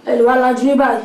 ẹ lè wá lajú ní báyìí.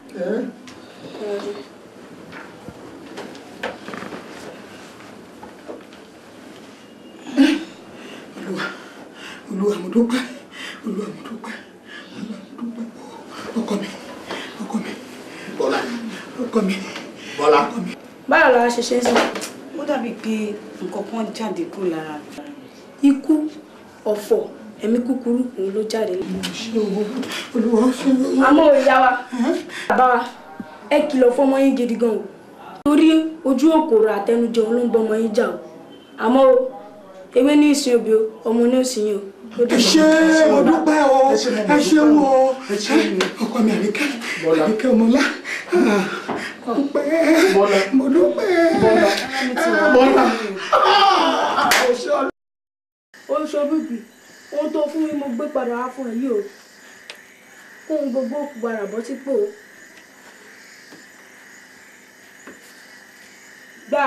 olúwa olúwa mo dúpẹ́ olúwa mo dúpẹ́ olúwa mo dúpẹ́ ọkọ mi ọkọ mi bọ́lá ọkọ mi bọ́lá báwo la ṣe ṣe é sìn. ó dàbí pé nǹkan kan jáde kúrò lára ikú ọ̀fọ̀ ẹ̀mí kúkúrú òun ló jáde. ṣé o olúwa ṣe o. àmọ́ ìyá wa bàbá wa ẹ kìlọ̀ fọmọ yín gidi gan o torí ojú òkòrò àtẹnujẹ òun ló ń bọmọ yín jà o àmọ́ o ewé ní ìsìn òbí o ọmọ ní òsìn yín o. ó ẹ dìbò. ṣé mo dúpẹ́ o ẹ ṣé o ọkọ mi àríkẹ́ àríkẹ́ ọmọlá mo dúpẹ́ mo dúpẹ́ bọ́lá ó ń ṣọ́bùbì ohun tó fún mi mo gbé padà wá fún ẹ yìí o kóhun gbogbo òkú gbàrà bọ́ sípò o. gbà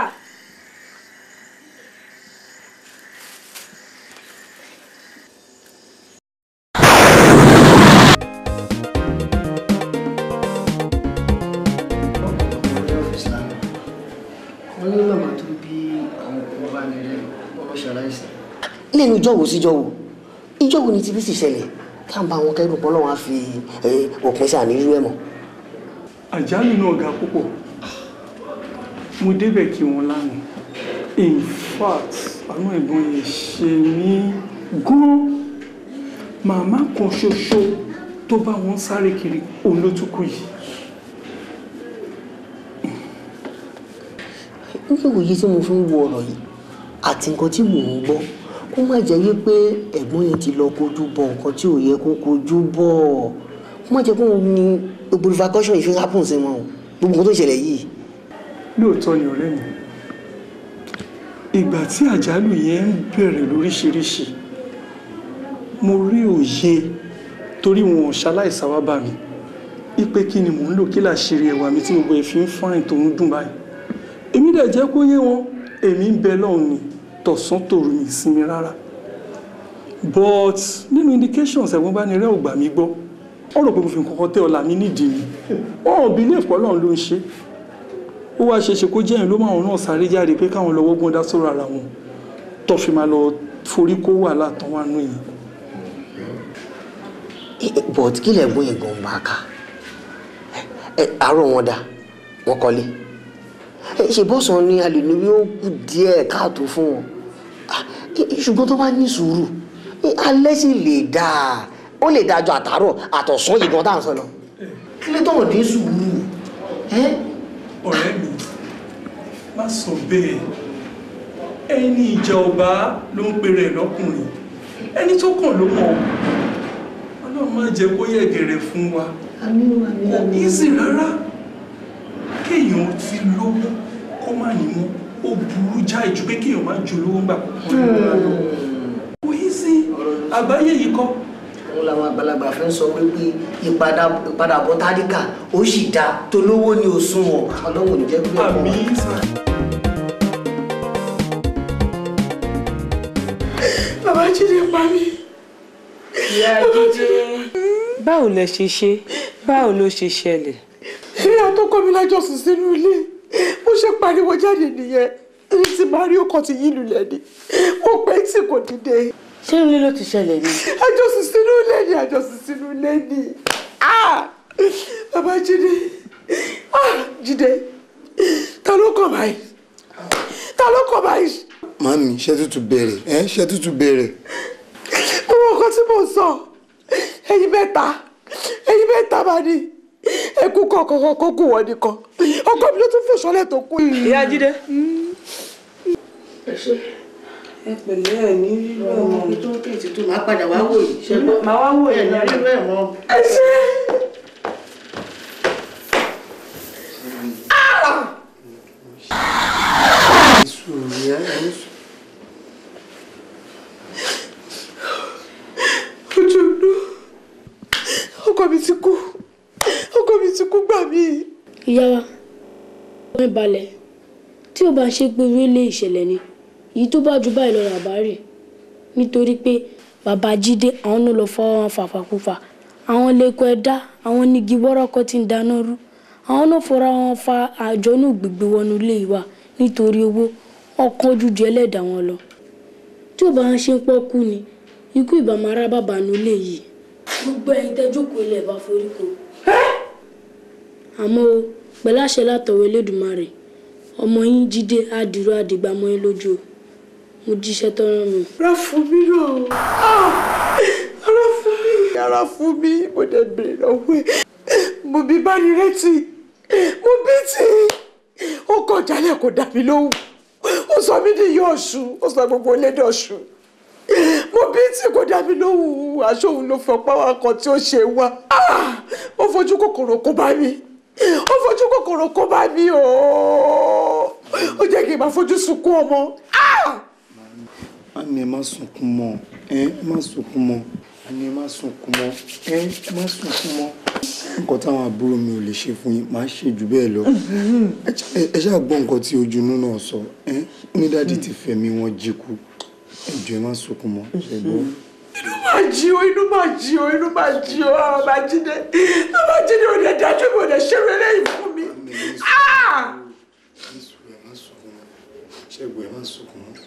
wọ́n ní màmá tó bí àwọn ọkùnrin bá mi rẹ̀ wọ́n lọ ṣaláìsí. lẹ́nu ìjọ wo síjọ wo ìjọ wo ni ti fi sì ṣẹlẹ̀ ká ń bá wọn kẹ́dùn pọ́ lọ́wọ́ á fi eh, òpin sí àníyú ẹ̀ mọ́. àjálù náà ga púpọ̀ mo débẹ̀ kí wọ́n lánàá in fact àwọn ẹ̀gbọ́n yẹn ṣe mí gan màmá kan ṣoṣo tó bá wọn sáré kiri òun ló tún kù yìí ní ìwòye tí mo fi ń wo ọ̀rọ̀ yìí àti nǹkan tí mò ń gbọ́ kó má jẹ́ yé pé ẹ̀gbọ́n yẹn ti lọ kojú bọ nǹkan tí ò yẹ kó kojú bọ̀ kó má jẹ́ kó wọn ní gbogbo repercussion ìfi happen sí wọn o gbogbo nǹkan tó ṣẹlẹ̀ yìí. lóòótọ́ ni ọ̀rẹ́ mi ìgbà tí àjálù yẹn ń bẹ̀rẹ̀ lóríṣiríṣi mo rí òye torí wọn ò ṣaláìsá wá bá mi ipe kí ni mò ń lò kí làṣírí ẹwà mi tí gbogbo ẹ̀ fi ń fáìn tó ń dùn báyìí èmi dẹ̀ jẹ́ kó yé wọn èmi ń bẹ lọ́hùn ni tọ̀sán tòru ní ìsinmi rárá but nínú indications ẹ̀gbọ́n bá ní rẹ́ ò gbà mí gbọ́ wọ́n rò pé mo fi nǹkan kan tẹ́ ọ̀la mi nídìí ni wọ́n ò believe pé Ọlọ́run ló ń ṣe ó wá ṣeéṣe kó jẹ́yìn ló máa wọn náà sáré jáde pé káwọn lọ wọ́gbọ́n dá sọ̀rọ̀ ara wọn tó fi máa lọ forí kó wàhálà tán wà nù yìí but kí lẹ̀ gbóyè gan bá a ká ẹ àárọ̀ wọn dà wọ́n kọ́lé ẹ ṣe bọ́sàn ni a lè ní bí ó kù díẹ̀ káàtó fún wọn Ah, ẹ- ṣùgbọ́n tó bá ní sùúrù ẹ, alẹ́ sì lè dáa ó lè dáa ju àtàárọ̀ àtọ̀sán yìí gan tá à ń sọ lọ kí ló tọ̀wọ̀ dín sùúrù ẹ́ ọ̀rẹ́ mi má sọ bẹ́ẹ̀ ẹni ìjà ọba ló ń pèrè ẹ̀ lọ́kùnrin ẹni tó kàn ló mọ̀ ọ́. Ọlọ́run má jẹ́ kó yẹ gẹ̀rẹ̀ fún wa kò easy rárá kéèyàn ti lówó kó má ní mọ́ ó burú jáì ju pé kéèyàn má ju lówó ńgbà púpọ̀ lọ kò easy àgbáyé yìí kọ́ òun làwọn àgbàlagbà fẹ́ sọ pé pé ìpadà- ìpadàbọ̀ tádìkà ó sì dáa tó lówó ní òṣùwọ̀n ọlọ́run ò ní jẹ́ pé àmì sàn. bàbá jíde pa mí. ìyá jíjẹ báwo lẹ ṣe ṣe báwo ló ṣe ṣẹlẹ̀ ìyá tó kọ́ mi lájọsìn sínú ilé bó ṣe pariwo jáde nìyẹn èyí tí màá rí ọkọ̀ tí yí lulẹ̀ ni mo pẹ́ tí kò dìde ṣé ilé ló ti ṣẹlẹ̀ ni àjọsìn sínú ilé ni àjọsìn sínú ilé ni Ah! bàbá jíde Ah! jíde ta ló kọ̀ báyìí ta ló kọ̀ báyìí màmí ṣé tútù bẹ̀rẹ̀ ẹ́ ṣé tútù bẹ̀rẹ̀ gbogbo nǹkan tí mo sọ ẹ̀yin mẹ́ta ẹ̀yin mẹ́ta máa ní ẹkú kọ̀ọ̀kan kó kù wọ́n nìkan ọkọ mi ló tún fò sọ́lẹ̀ tó kù yìí. ìyá jíde ẹ pẹ̀lẹ́ ẹ̀ ní rírọ̀ ọmọ mi tó tètè tó máa padà wá wò yìí ṣe gbọ́ máa wá wò yìí ní rírọ̀ ẹ̀ mọ́. ẹ ṣe ojú inú ọkọ mi ti kú ọkọ mi ti kú gbà mí. ìyá wa wọ́n balẹ̀ tí ó bá ń ṣe pé orílẹ̀ ìṣẹ̀lẹ̀ ni èyí tó bá ju báyìí lọ rà bá rè nítorí pé bàbá jíde àwọn náà lọ fọwọ́ wọn fàfàkùfà àwọn lẹ́kọ̀ọ́ ẹ̀dá àwọn nígi wọ́rọ́kọ́ ti ń dáná rú àwọn náà fọra wọn fa àjọnú gbígbé wọnú ilé wa nítorí owó ọkàn ojújú ẹlẹ́dàá wọn lọ tí ò bá ń ṣe ń pọ́ kú ni ikú ìbámu ará bàbá nu ilé yìí gbogbo ẹ̀yin tẹ́ jókòó ilẹ̀ bá forí ko àmọ́ o pẹ̀lú àṣẹ látọ̀wọ́ Elédùmarè ọmọ yín jíde àdìrú àdìgbà mọ́ yín lójú o mo jíṣẹ́ tọ́rọ mi. ara fún mi náà Ah! ara fún mi ara fún mi mo dẹ̀ bèrè lọ́wọ́ ẹ̀ mo bí bá ní rẹ́tì mo bí tí ó kọ̀ jálẹ̀ kò dà mí lóhùn ó sọ mí di yọ ọ̀ṣun ó sọ gbogbo olédè ọ̀ṣun mo bí tí kò dà mí lóhùn aṣọ òun ló fọ páwá kan tí ó ṣe wá Ah! ó fojú kòkòrò kó bá mi ó fojú kòkòrò kó bá mi ooo ó jẹ́ kí n máa fojú sunkún ọmọ. Ah! Mami ẹ má sunkún mọ́ ẹ ẹ má sunkún mọ́ Mami ẹ má sunkún mọ́ ẹ ẹ má sunkún mọ́. Nǹkan táwọn àbúrò mi ò lè ṣe fún yín máa ṣe jù bẹ́ẹ̀ lọ. Ẹ ṣá- ẹ ṣáà gbọ́ nǹkan tí ojú inú náà sọ ẹ ní dáàdi ti fẹ̀mí wọn jí kú. Ẹ jọ̀ọ́ ẹ má sunkún mọ́ ṣe gbọ́. inú máa jí o inú máa jí o inú máa jí o àwọn máa jí dé tó máa jí dé òde dájú mi ò lè ṣeré lẹ́yìn fún mi. Ah! Ẹ má sunkún mọ́ ṣẹ́gun ẹ má sunkún mọ́.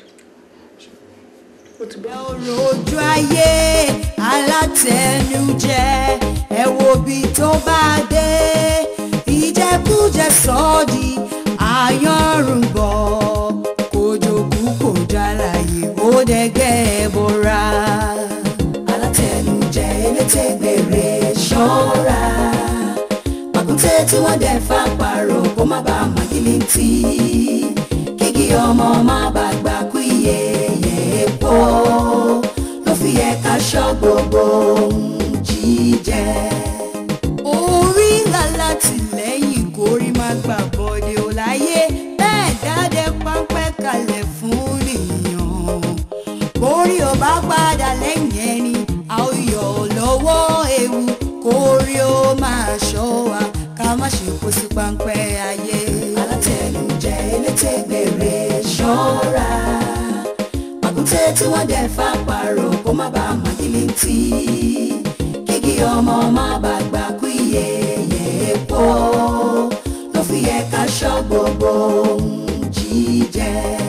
ọ̀rọ̀ ojú ayé alátẹnujẹ ẹ wo bí tó bá dé ìjẹkújẹ sọ́ọ̀dì àyànrúbọ kòjòkú kò jálàyé ó dẹgẹ́ bọ́ra. alátẹnujẹ elétè gbèrè ṣọ́ra pàkúté tí wọ́n dẹ̀ fà pààrọ̀ kó má bàa màgìlìntì kíkí ọmọ má bàa gbà kú iye epo ló fi yẹ ká ṣọ́ gbogbo ohun jíjẹ. orí ńlá látìlẹ́yìn kórí má gbà bọ́dé ò láyé bẹ́ẹ̀ dáadé páńpẹ́ kalẹ̀ fún nìyàn kórí ò bá padà lẹ́yìn ẹni a ó yọ lọ́wọ́ ewu kórí ó máa ṣọ́ wa ká má ṣe kó sí páńpẹ́ ayé. alátẹnujẹ elétè gbèrè ṣọ́ra pàkúté tí wọ́n dẹ̀ fà pààrọ̀ kó má bàa màgìlìntì kíkí ọmọ má bàa gbà kú iye epo ló fi yẹ ká ṣọ́ gbogbo ohun jíjẹ.